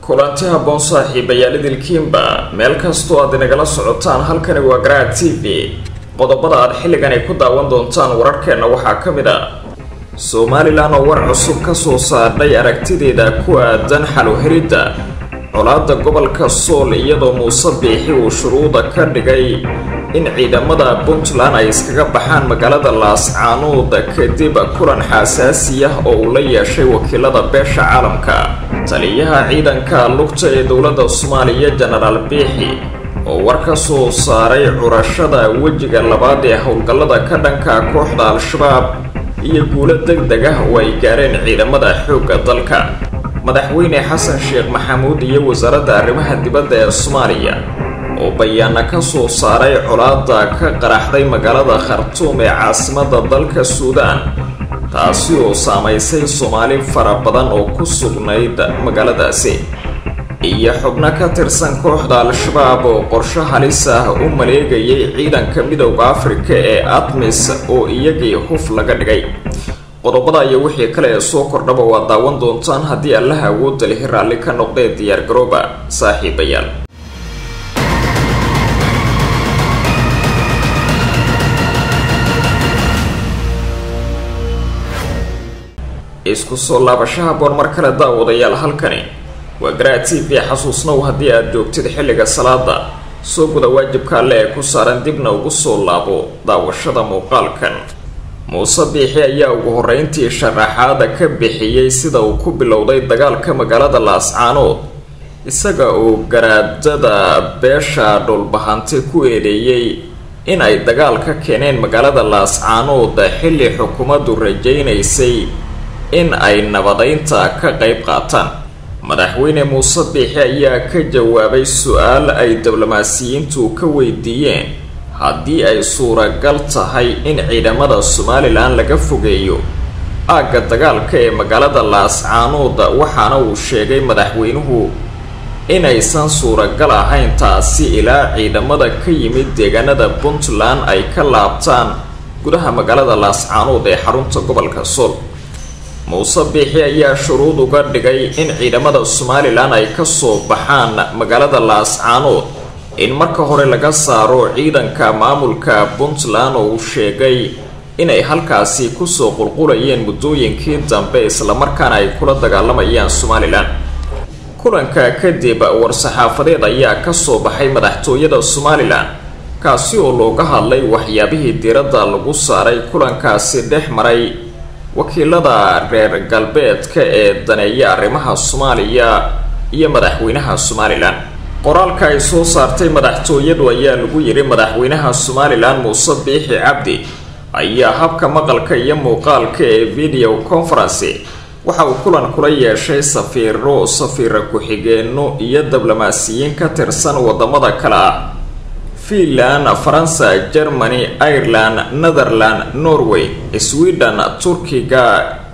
kulanti habboon saaxiibayaal idilkiinba meel kastoo aad inagala socotaan halkani waa garaad t v qodobada aad xilligan ay ku daawan doontaan wararkeenna waxaa ka mid a somalilan oo war cusub ka soo saardhay aragtideeda ku aadan xaluhiridda colaada gobolka sool iyadoo muuse biixi uu shuruuda ka dhigay in ciidamada puntland ay iskaga baxaan magaalada laascaanuud kadib kulan xaasaasi ah oo uu la yeeshay wakiilada beesha caalamka taliyaha ciidanka lugta ee dowladda soomaaliya jenaraal biixi oo war ka soo saaray curashada wejiga labaad ee howlgallada ka dhanka kooxda al-shabaab iyo guulo deg deg ah oo ay gaareen ciidamada xoogga dalka madaxweyne xasan sheekh maxamuud iyo wasaaradda arrimaha dibadda ee soomaaliya oo bayaana ka soo saaray colaada ka qaraxday magaalada khartuum ee caasimadda dalka suudaan taasi oo saamaysay soomaali fara badan oo ku sugnayd magaaladaasi iyo xubno ka tirsan kooxda al-shabaab oo qorsho halis ah u maleegayay ciidanka midowda afrika ee atmis oo iyagii huf laga dhigay qodobada iyo wixii kale ee soo kordhaba waad daawan doontaan haddii allaha awoodda lihi raalli ka noqdee diyaar garooba saaxiibayaal isku soo laabashaha boor mar kale daawadayaal halkani waa garaad t v xasuusnow haddii aad joogtid xilliga salaada soo guda waajibka alle ee ku saaran dibna ugu soo laabo daawashada muuqaalkan muuse biixi ayaa ugu horreyntii sharaxaada ka bixiyey sida uu ku bilowday dagaalka magaalada laascaanood isaga oo garaadada beesha dhulbahante ku eedeeyey in ay dagaal ka keeneen magaalada laascaanood xilli xukuumaddu rajaynaysay in ay nabadeynta ka qayb qaataan madaxweyne muuse biixi ayaa ka jawaabay su-aal ay diblomaasiyiintu ka weydiiyeen haddii ay suuragal tahay in ciidamada somalilan laga fogeeyo aagga dagaalka ee magaalada laascaanood waxaana uu sheegay madaxweynuhu inaysan suuragal ahayn taasi ilaa ciidamada ka yimid deegaanada puntland ay ka laabtaan gudaha magaalada laascaanood ee xarunta gobolka sool muuse biixi ayaa shuruud uga dhigay in ciidamada somalilan ay kasoo baxaan magaalada laascaanood in marka hore laga saaro ciidanka maamulka puntland oo uu sheegay inay halkaasi kusoo qulqulayeen muddooyinkii dambe islamarkaana ay kula dagaalamayaan somalilan kulanka kadib war-saxaafadeed ayaa kasoo baxay madaxtooyada somalilan kaasi oo looga hadlay waxyaabihii diiradda lagu saaray kulankaasi dhex maray wakiilada reer galbeedka ee daneeya arrimaha soomaaliya iyo madaxweynaha somalilan qoraalka ay soo saartay madaxtooyadu ayaa lagu yidhi madaxweynaha somalilan muuse biixi cabdi ayaa habka maqalka iyo muuqaalka ee video conference waxa uu kulan kula yeeshay safiiro safiira ku-xigeenno iyo diblomaasiyiin ka tirsan wadamada kale ah finland faransa germany ireland netherland norway sweden turkiga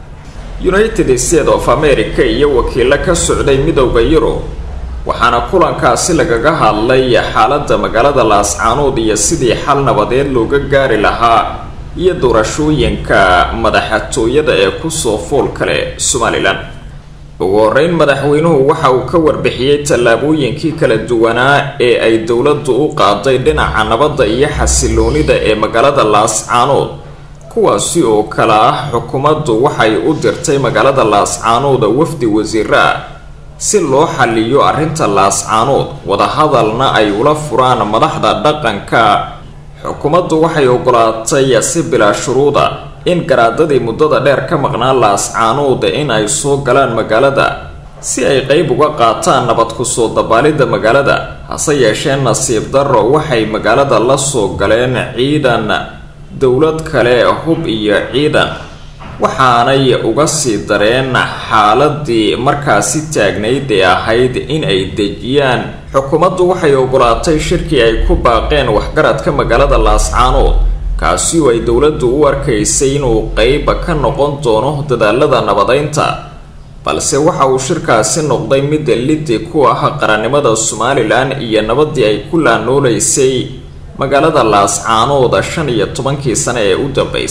united states of america iyo wakiilo ka socday midowda yurub waxaana kulankaasi lagaga hadlay xaaladda magaalada laascaanood iyo sidii xal nabadeed looga gaari lahaa iyo doorashooyinka madaxtooyada ee kusoo fool kale somalilan ugu horeyn madaxweynuhu waxa uu ka warbixiyey tallaabooyinkii kala duwanaa ee ay dowladdu u qaaday dhinaca nabadda iyo xasiloonida ee magaalada laascaanood kuwaasi oo kale ah xukuumaddu waxay u dirtay magaalada laascaanood wafdi wasiiro ah si loo xaliyo arrinta laascaanood wadahadalna ay ula furaan madaxda dhaqanka xukuumaddu waxay ogolaatay si bilaa shuruuda in garaadadii muddada dheer ka maqnaa laascaanood in ay soo galaan magaalada si ay qeyb uga qaataan nabad kusoo dabaalidda magaalada hase yeeshee nasiib darro waxay magaalada la soo galeen ciidan dowlad kale hub iyo ciidan waxaanay uga sii dareen xaaladii markaasi taagnayd ee ahayd in ay dejiyaan xukuumaddu waxay ogolaatay shirkii ay ku baaqeen waxgaradka magaalada laascaanood kaasi oo ay dowladdu u arkaysay inuu qeyba ka noqon doono dadaalada nabadeynta balse waxa uu shirkaasi noqday mid lidi ku ah qarannimada somalilan iyo nabadii ay ku laanoolaysay magaalada laascaanood shan iyo tobankii sane ee u dambeysay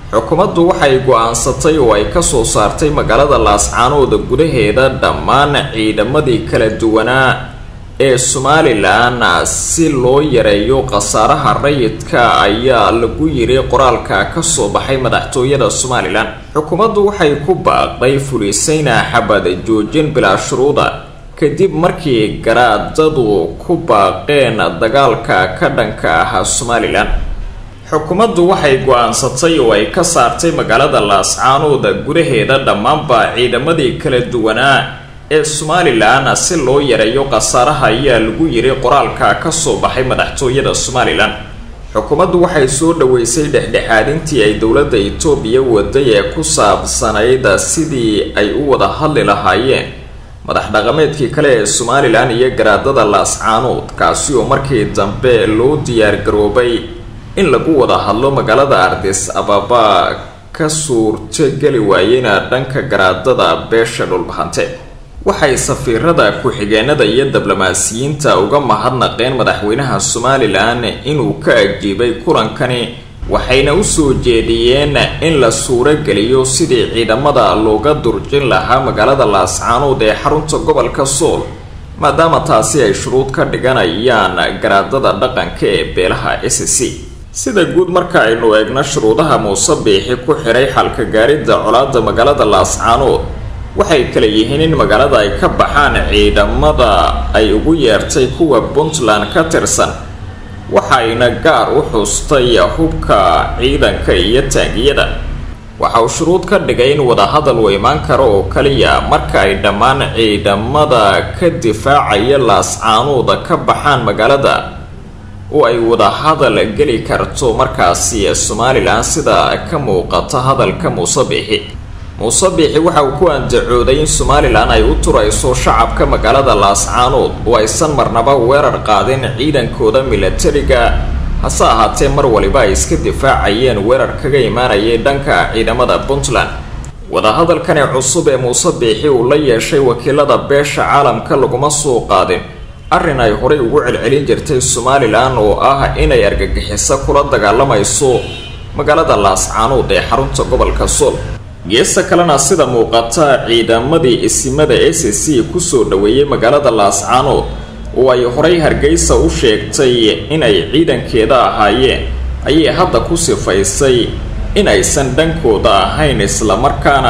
xukuumaddu waxay go-aansatay oo ay kasoo saartay magaalada laascaanooda gudaheeda dhammaan ciidamadii kala duwanaa ee somalilan si loo yareeyo khasaaraha rayidka ayaa lagu yiri qoraalka kasoo baxay madaxtooyada somalilan xukuumaddu waxay ku baaqday fulisayna xabad joojin bilaa shuruuda kadib markii garaadadu ku baaqeen dagaalka ka dhanka ah somalilan xukuumaddu waxay go-aansatay oo ay ka saartay magaalada laascaanooda gudaheeda dhammaanba ciidamadii kala duwanaa ee somalilan si loo yareeyo khasaaraha ayaa lagu yiri qoraalka kasoo baxay madaxtooyada somalilan xukuumaddu waxay soo dhaweysay dhexdhexaadintii ay dowladda itoobiya waday ee ku saabsanayd sidii ay u wada hadli lahaayeen madax dhaqameedkii kale ee somalilan iyo garaadada laascaanood kaasi oo markii dambe loo diyaargaroobay in lagu wada hadlo magaalada ardis ababa ka suurtogeli waayeyna dhanka garaadada beesha dhulbahante waxay safiirada ku-xigeenada iyo diblomaasiyiinta uga mahadnaqeen madaxweynaha somalilan inuu ka ajiibay kulankani waxayna usoo jeediyeen in la suurogeliyo sidii ciidamada looga durjin lahaa magaalada laascaanood ee xarunta gobolka sool maadaama taasi ay shuruud ka dhiganayaan garaadada dhaqanka ee beelaha s c sida guud marka aynu eegno shuruudaha muuse biixi ku xiray xalka gaaridda colaada magaalada laascaanood waxay kala yihiin in magaalada ay ka baxaan ciidamada ay ugu yeertay kuwa puntland ka tirsan waxayna gaar u xustay hubka ciidanka iyo taangiyada waxa uu shuruud ka dhigay in wadahadal uu imaan karo oo kaliya marka ay dhammaan ciidamada ka difaacaya laascaanuuda ka baxaan magaalada oo ay wadahadal geli karto markaasi somalilan sida ka muuqata hadalka muuse biixi muuse biixi waxa uu ku andacooday in somalilan ay u turayso shacabka magaalada laascaanood oo aysan marnaba weerar qaadin ciidankooda milatariga hase ahaatee mar waliba ay iska difaacayeen weerar kaga imaanayay dhanka ciidamada puntland wadahadalkani cusub ee muuse biixi uu la yeeshay wakiilada beesha caalamka laguma soo qaadin arrin ay horay ugu celcelin jirtay somalilan oo ah inay argagixiso kula dagaalamayso magaalada laascaanood ee xarunta gobolka sool geesta kalena sida muuqata ciidamadii isimada s c kusoo dhaweeyey magaalada laascaanood oo ay horay hargeysa u sheegtay inay ciidankeeda ahaayeen ayay hadda ku sifaysay in aysan dhankooda ahayn islamarkaana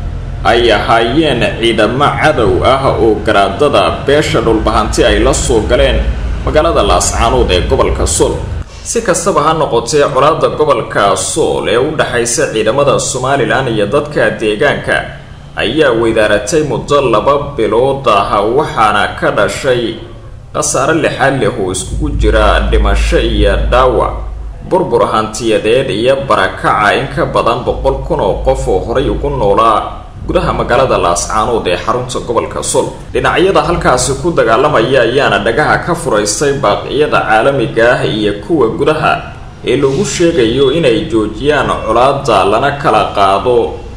ay ahaayeen ciidamo cadow ah oo garaadada beesha dhulbahanti ay la soo galeen magaalada laascaanood ee gobolka sool si kastaba ha noqotee colaada gobolka sool ee u dhexaysa ciidamada somalilan iyo dadka deegaanka ayaa weydaaratay muddo laba bilood ah waxaana ka dhashay khasaare lixaad leh oo iskugu jira dhimasho iyo dhaawac burbur hantiyadeed iyo barakaca in ka badan boqol kun oo qof oo horay ugu noolaa gudaha magaalada laascaanood ee xarunta gobolka sool dhinacyada halkaasi ku dagaalamaya ayaana dhagaha ka furaystay baaqiyada caalamiga ah iyo kuwa gudaha ee lagu sheegayo inay joojiyaan colaada lana kala qaado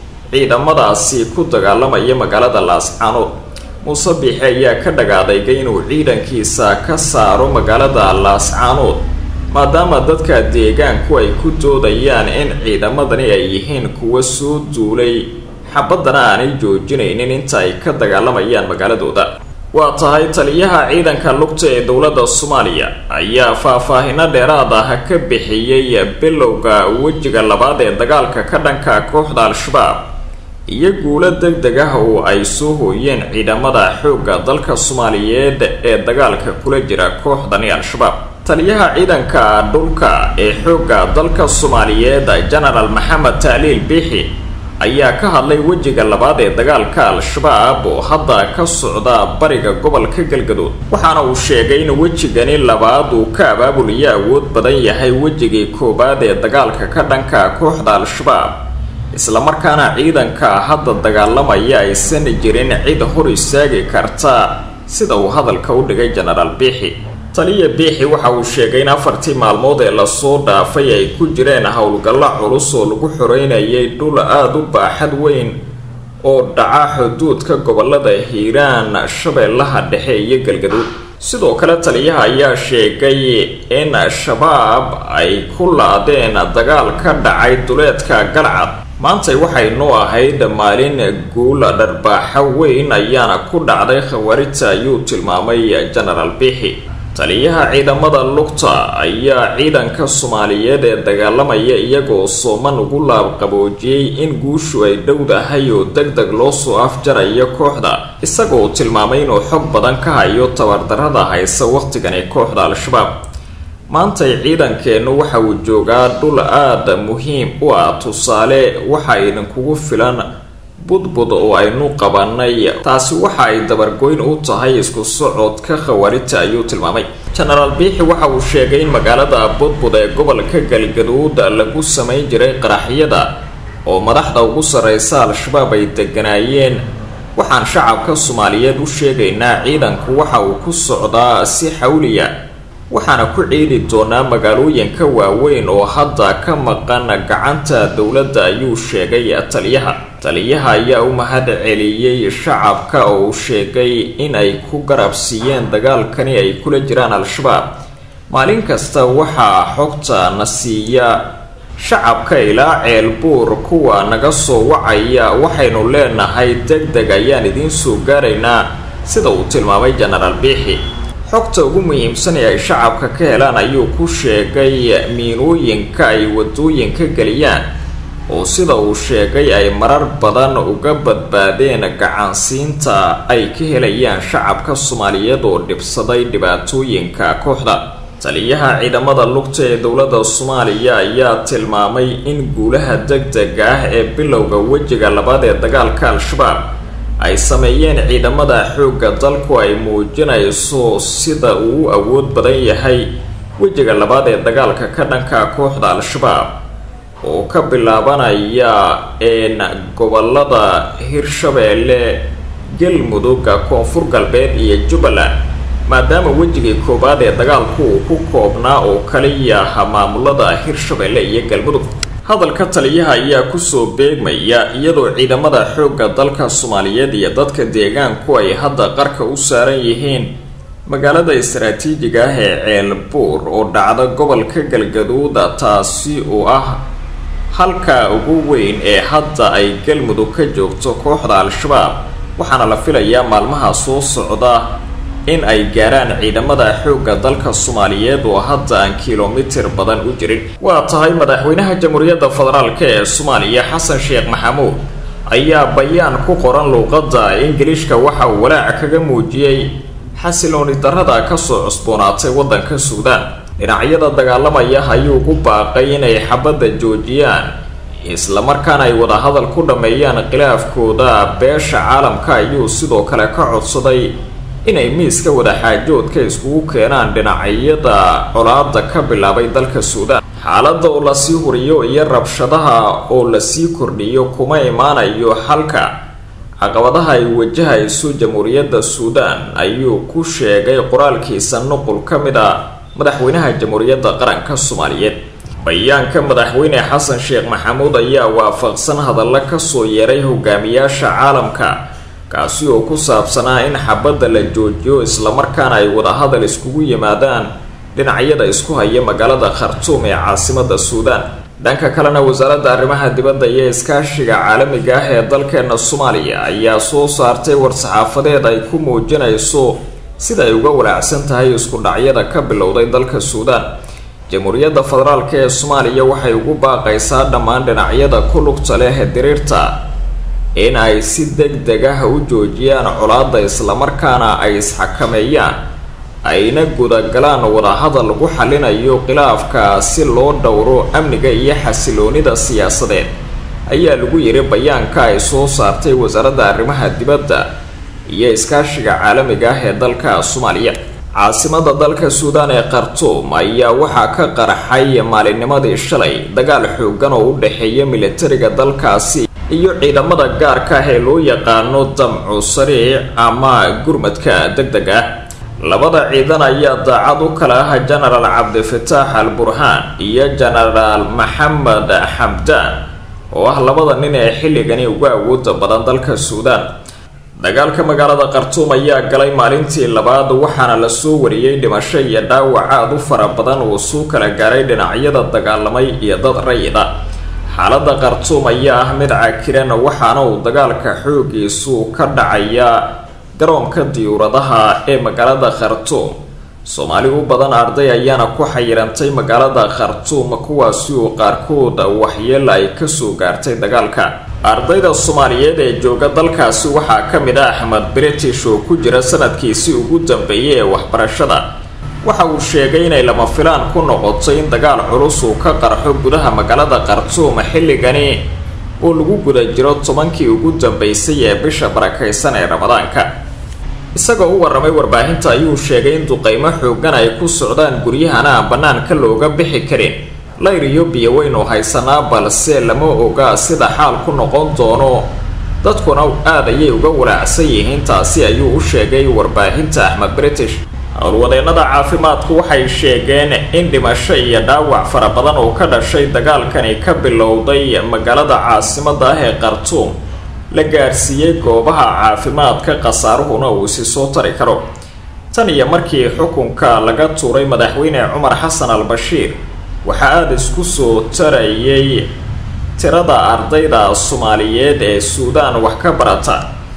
ciidamadaasi ku dagaalamaya magaalada laascaanood muuse biixi ayaa ka dhagaadaygay inuu ciidankiisa ka saaro magaalada laascaanood maadaama dadka deegaanku ay ku doodayaan in ciidamadani ay yihiin kuwa soo duulay xabaddana aanay joojinaynin inta ay ka dagaalamayaan magaaladooda waa tahay taliyaha ciidanka lugta ee dowladda soomaaliya ayaa faahfaahino dheeraad ah ka bixiyey bilowga wejiga labaad ee dagaalka ka dhanka kooxda al-shabaab iyo guulo deg deg ah oo ay soo hooyeen ciidamada xoogga dalka soomaaliyeed ee dagaalka kula jira kooxdani al-shabaab taliyaha ciidanka dhulka ee xoogga dalka soomaaliyeed genaraal maxamed taaliil biixi ayaa ka hadlay wejiga labaad ee dagaalka al-shabaab oo hadda ka socda bariga gobolka galgaduud waxaana uu sheegay in wejigani labaad uu ka abaabulaya awood badan yahay wejigii koowaad ee dagaalka ka dhanka kooxda al-shabaab islamarkaana ciidanka hadda dagaalamaya aysan jirin cid hor istaagi karta sida uu hadalka u dhigay genaraal biixi taliya biixi waxa uu sheegay in afartii maalmood ee lasoo dhaafay ay ku jireen howlgallo culus oo lagu xoreynayay dhul aada u baaxad weyn oo dhaca xuduudka gobolada hiiraan shabeellaha dhexe iyo galgaduud sidoo kale taliyaha ayaa sheegay in shabaab ay ku laadeen dagaal ka dhacay duleedka galcad maantay waxay noo ahayd maalin guul dharbaaxo weyn ayaana ku dhacday khawaarijta ayuu tilmaamay genaraal bixi taliyaha ciidamada lugta ayaa ciidanka soomaaliyeed ee dagaalamaya iyagoo sooman ugu laabqaboojiyey in guushu ay dhowdahay oo deg deg loo soo afjarayo kooxda isagoo tilmaamay inuu xog badan ka hayo tabardarrada haysa wakhtigan ee kooxda al-shabaab maantay ciidankeennu waxa uu joogaa dhul aada muhiim u ah tusaale waxa idinkugu filan budbud oo aynu qabanay taasi waxa ay dabargoyn u tahay isku socodka khawaarijta ayuu tilmaamay genaraal biixi waxa uu sheegay in magaalada budbud ee gobolka galgaduud lagu samayn jiray qaraxyada oo madaxda ugu sarreysa al-shabaab ay deganaayeen waxaan shacabka soomaaliyeed u sheegaynaa ciidanku waxa uu ku socdaa si xawliya waxaana ku ciidi doonaa magaalooyinka waaweyn oo hadda ka maqan gacanta dowladda ayuu sheegay taliyaha taliyaha ayaa u mahad celiyey shacabka oo uu sheegay in ay ku garab siiyeen dagaalkani ay kula jiraan al-shabaab maalin kasta waxaa xogta na siiya shacabka ilaa ceelbuur kuwa naga soo wacaya waxaynu leenahay deg deg ayaan idiin soo gaaraynaa sida uu tilmaamay genaraal biixi xogta ugu muhiimsan ee ay shacabka ka helaan ayuu ku sheegay miinooyinka ay wadooyinka geliyaan oo sida uu sheegay ay marar badan uga badbaadeen gacansiinta ay ka helayaan shacabka soomaaliyeed oo dhibsaday dhibaatooyinka kooxda taliyaha ciidamada lugta ee dowladda soomaaliya ayaa tilmaamay in guulaha deg dega ah ee bilowga wejiga labaad ee dagaalka al-shabaab ay sameeyeen ciidamada xoogga dalku ay muujinayso sida uu u awood badan yahay wejiga labaad ee dagaalka ka dhanka kooxda al-shabaab oo ka bilaabanaya een gobolada hirshabeelle galmudug koonfur galbeed iyo jubbaland maadaama wejigii koowaad ee dagaalku uu ku koobnaa oo kaliya aha maamulada hirshabeelle iyo galmudug hadalka taliyaha ayaa kusoo beegmaya iyadoo ciidamada xoogga dalka soomaaliyeed iyo dadka deegaanku ay hadda qarka u saaran yihiin magaalada istaraatiijiga ah ee ceelbuur oo dhacda gobolka galgaduuda taasi oo ah halka ugu weyn ee hadda ay galmudug ka joogto kooxda al-shabaab waxaana la filayaa maalmaha soo socda in ay gaaraan ciidamada xoogga dalka soomaaliyeed oo hadda aan kilomitir badan u jirin waa tahay madaxweynaha jamhuuriyadda federaalk ee soomaaliya xasan sheekh maxamuud ayaa bayaan ku qoran luuqadda ingiliishka waxa uu walaaca kaga muujiyey xasilooni darrada kasoo cusboonaatay waddanka suudaan dhinacyada dagaalamaya ayuu ku baaqay inay xabadda joojiyaan islamarkaana ay wadahadal ku dhammeeyaan khilaafkooda beesha caalamka ayuu sidoo kale ka codsaday inay miiska wadaxaajoodka iskugu keenaan dhinacyada colaada ka bilaabay dalka suudaan xaaladda oo lasii huriyo iyo rabshadaha oo lasii kordhiyo kuma imaanayo xalka caqabadaha ay wajahayso jamhuuriyadda suudaan ayuu ku sheegay qoraalkiisa nuqul ka mid a madaxweynaha jamhuuriyadda qaranka soomaaliyeed bayaanka madaxweyne xasan sheekh maxamuud ayaa waafaqsan hadalla kasoo yeeray hogaamiyaasha caalamka kaasi oo ku saabsanaa in xabadda la joojiyo islamarkaana ay wadahadal iskugu yimaadaan dhinacyada isku haya magaalada khartuum ee caasimada suudaan dhanka kalena wasaaradda arrimaha dibadda iyo iskaashiga caalamiga ah ee dalkeena soomaaliya ayaa soo saartay war-saxaafadeed ay ku muujinayso sida ay uga walaacsan tahay isku dhacyada ka bilowday dalka suudaan jamhuuriyadda federaalk ee soomaaliya waxay ugu baaqaysaa dhammaan dhinacyada ku lugta leh diriirta in ay si deg deg ah u joojiyaan colaadda islamarkaana ay isxakameeyaan ayna gudagalaan wadahadal lagu xalinayo khilaafka si loo dhowro amniga iyo xasiloonida siyaasadeed ayaa lagu yiri bayaanka ay soo saartay wasaaradda arrimaha dibadda iyo iskaashiga caalamiga ah ee dalka soomaaliya caasimada dalka suudaan ee khartuum ayaa waxaa ka qarxay maalinnimadii shalay dagaal xoogan oo u dhexeeya militariga dalkaasi iyo ciidamada gaarka ah ee loo yaqaano damcu sariic ama gurmadka deg deg ah labada ciidan ayaa daacad u kala ah genaraal cabdifataax al burhaan iyo genaraal maxamed xamdaan oo ah labada nin ee xilligani ugu awooda badan dalka suudaan dagaalka magaalada khartuum ayaa galay maalintii labaad waxaana lasoo wariyey dhimasho iyo dhaawac aada u fara badan uu suu kala gaaray dhinacyada dagaalamay iyo dad rayida xaaladda khartuum ayaa ah mid cakiran waxaana uu dagaalka xoogiisu ka dhacayaa garoonka diyuuradaha ee magaalada khartuum soomaali u badan arday ayaana ku xayirantay magaalada khartuum kuwaasi oo qaarkood waxyeela ay kasoo gaartay dagaalka ardayda soomaaliyeed ee jooga dalkaasi waxaa ka mid ah axmed british oo ku jira sanadkiisii ugu dambeeyay ee waxbarashada waxa uu sheegay inay lama filaan ku noqotay in dagaal culus uu ka qarxo gudaha magaalada khartuum xilligani oo lagu guda jiro tobankii ugu dambeysay ee bisha barakaysan ee ramadaanka isagoo u waramay warbaahinta ayuu sheegay in duqeymo xoogan ay ku socdaan guryahana aan bannaanka looga bixi karin layr iyo biyo weynu haysanaa balse lama oga sida xaal ku noqon doono dadkuna aad ayay uga walaacsan yihiin taasi ayuu u sheegay warbaahinta axmed british howlwadeennada caafimaadku waxay sheegeen in dhimasho iyo dhaawac fara badan oo ka dhashay dagaalkani ka bilowday magaalada caasimada ah ee khartuum la gaarsiiyey goobaha caafimaadka khasaaruhuna uu isi soo tari karo tan iyo markii xukunka laga tuuray madaxweyne cumar xasan al bashiir waxaa aada isku soo tarayay tirada ardayda soomaaliyeed ee suudaan wax ka barata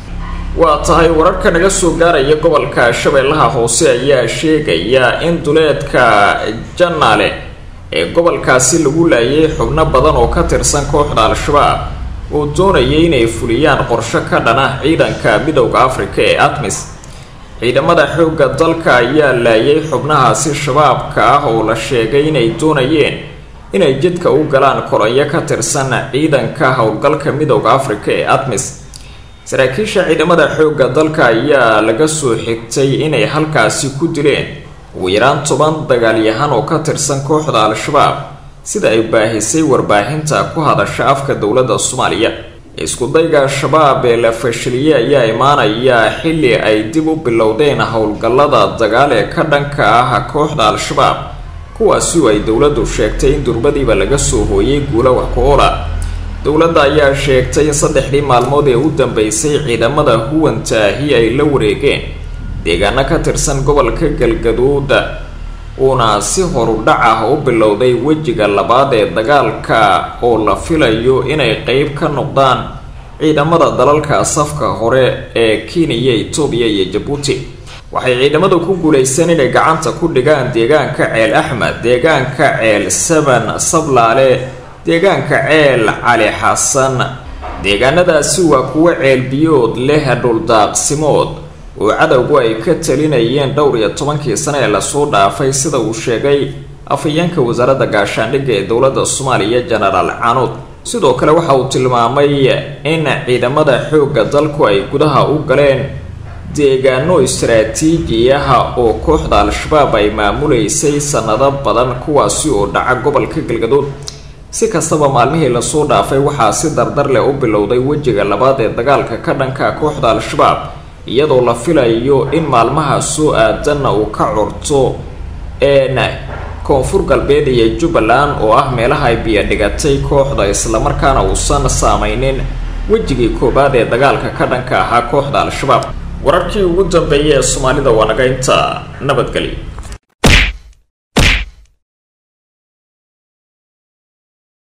waa tahay wararka naga soo gaaraya gobolka shabeellaha hoose ayaa sheegaya in duleedka janaale ee gobolkaasi lagu laayay xubno badan oo ka tirsan kooxda al-shabaab oo doonayay inay fuliyaan qorsho ka dhana ciidanka midowda afrika ee atmis ciidamada xoogga dalka ayaa laayay xubnahaasi shabaabka ah oo la sheegay inay doonayeen inay jidka u galaan koranyo ka tirsan ciidanka howlgalka midowda afrika ee atmis saraakiisha ciidamada xoogga dalka ayaa laga soo xigtay inay halkaasi ku dileen ugu yaraan toban dagaalyahan oo ka tirsan kooxda al-shabaab sida ay baahisay warbaahinta ku hadasha afka dowladda soomaaliya iskudayga shabaab ee la fashiliyey ayaa imaanaya xilli ay dib u bilowdeen howlgallada dagaal ee ka dhanka ah kooxda al-shabaab kuwaasi oo ay dowladdu sheegtay in durbadiiba laga soo hooyay guula wax ku oola dowladda ayaa sheegtay in saddexdii maalmood ee u dambeysay ciidamada huwantaahi ay la wareegeen deegaano ka tirsan gobolka galgaduud uuna si horudhac ah u bilowday wejiga labaad ee dagaalka oo la filayo inay qeyb ka noqdaan ciidamada dalalka safka hore ee kenya etoobiya iyo jabuuti waxay ciidamadu ku guuleysteen inay gacanta ku dhigaan deegaanka ceel axmed deegaanka ceel saban sablaale deegaanka ceel cali xasan deegaanadaasi waa kuwo ceel biyood leh dhuldaaqsimood oo cadowgu ay ka talinayeen dhowr iyo tobankii sane ee lasoo dhaafay sida uu sheegay afhayeenka wasaaradda gaashaandhigga ee dowladda soomaaliya genaraal canuud sidoo kale waxa uu tilmaamay in ciidamada xoogga dalku ay gudaha u galeen deegaano istaraatiiji ah oo kooxda al-shabaab ay maamuleysay sanado badan kuwaasi oo dhaca gobolka galgaduud si kastaba maalmihii lasoo dhaafay waxaa si dardar leh u bilowday wejiga labaad ee dagaalka ka dhanka kooxda al-shabaab iyadoo la filayo in maalmaha soo aadanna uu ka curto een koonfur galbeed iyo jubbaland oo ah meelaha ay biyo dhigatay kooxda islamarkaana uusan saameynin wejigii koowaad ee dagaalka ka dhanka ahaa kooxda al-shabaab wararkii ugu dambeeyay ee soomaalida waa naga inta nabadgelyo